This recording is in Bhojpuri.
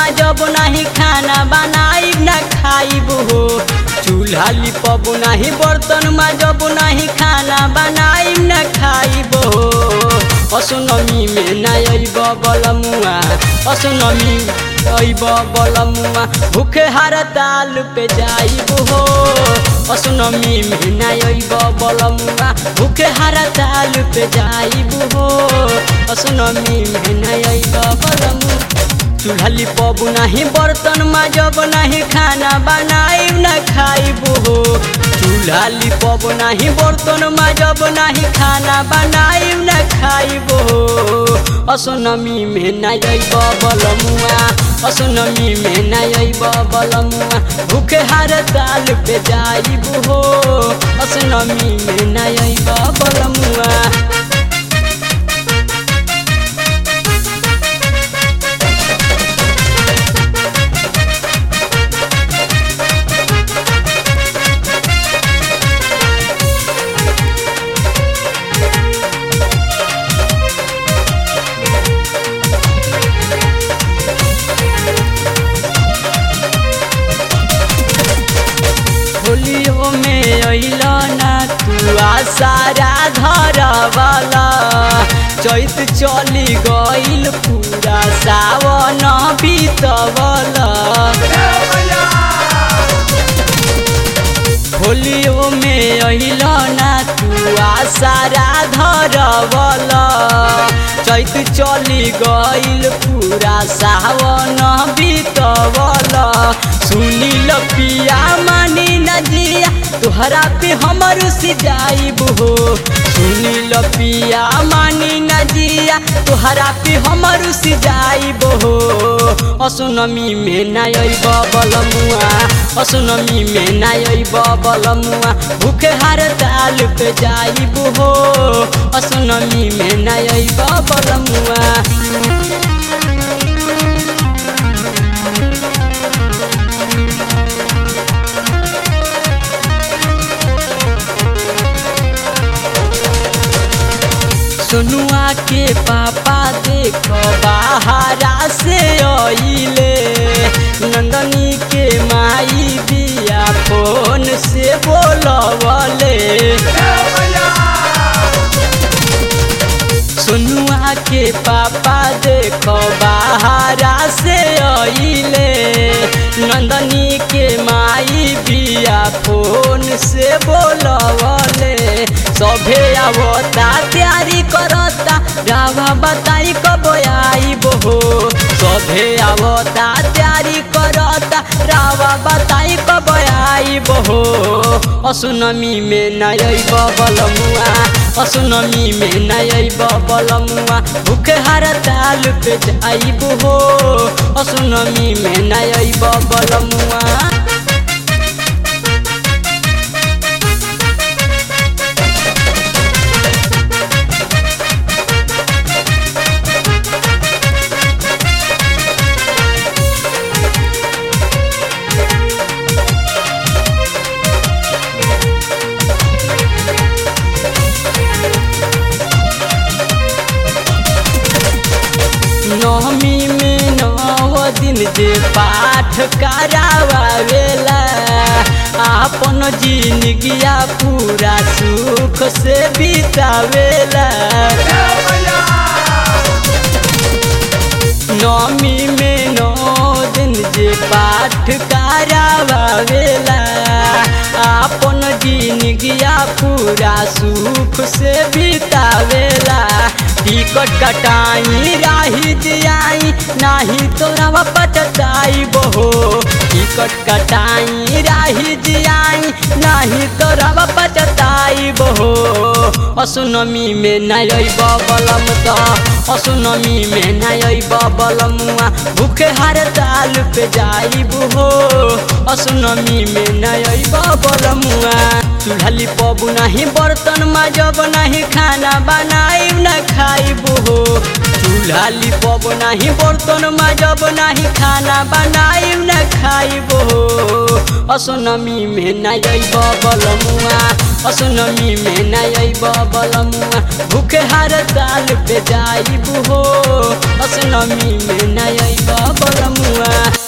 जब नाही खाना बनाइब ना खाइब हो चूल्हा लिपब नाही बर्तन जब नाही खाना बनाइब ना खाइब हो असुनमी में ना अइब बलमुआ असुनमी अइब बलमुआ भूखे हड़ताल पे जाइब हो असुनमी में ना अइब बलमुआ भूखे हड़ताल पे जाइब हो असुनमी में ना अइब बलमुआ चूल्हा पबू नाही बर्तन जब नाही खाना बनाइब ना खाइब हो चूल्हा पबू नाही बर्तन जब नाही खाना बनाइब ना खाइब हो असोनमी में ना अइब बलमुआ असोनमी में ना अइब बलमुआ भूखे हड़ताल पे जाइब हो असोनमी में ना अइब बलमुआ होलियो में अइल ना तू आसारा धरवाला चैत चली गइल पूरा सावन बीतवला होलियो में अइल ना तू आसारा धरवाला चैत चली गइल पूरा सावन बीतवला सुनी लपिया मानी नजिया तुहरा पे हमर सिजाइब हो सुनी लपिया मानी नजिया तुहरा पे हमर सिजाइब हो असुनमी में ना अइब बलमुआ असुनमी में ना अइब बलमुआ भूखे हड़ताल पे जाइब हो असुनमी में ना अइब बलमुआ सोनुआ के पापा देख बाहरा से अइले नंदनी के माई बिया फोन से बोलवले सोनुआ के पापा देख बाहरा से अइले नंदनी के माई बिया फोन से बोलवले सभे आवता तैयारी करता रावा बताई कब आइब हो सभे आवता तैयारी करता रावा बताई कब आइब हो असुनमी में न अइब बलमुआ असुनमी में न अइब बलमुआ भूखे हड़ताल पे जाइब हो असुनमी में न अइब बलमुआ नवमी में नव दिन जे पाठ करावेला आपन जिंदगिया पूरा सुख से बितावेला नवमी में नौ दिन जे पाठ करावेला आपन जिंदगिया पूरा सुख से बितावेला टिकट कटाई राही दियाई नाही तोरा पटताई बहो टिकट कटाई राही दियाई नाही तोरा पटताई बहो असुनमी में नई बलम त असुनमी में नई बलमुआ भूखे हड़ताल पे जाइब हो असुनमी में नई बलमुआ चूल्हा पबू नहीं बर्तन जब नहीं खाना बनाइब न खाइब हो चूल्हा पब नहीं बर्तन जब नहीं खाना बनाइब न खाइब हो असोनमी में न अइब बलमुआ असोनमी में न अइब बलमुआ भूखे हर ताल पे जाइब हो असोनमी में न अइब बलमुआ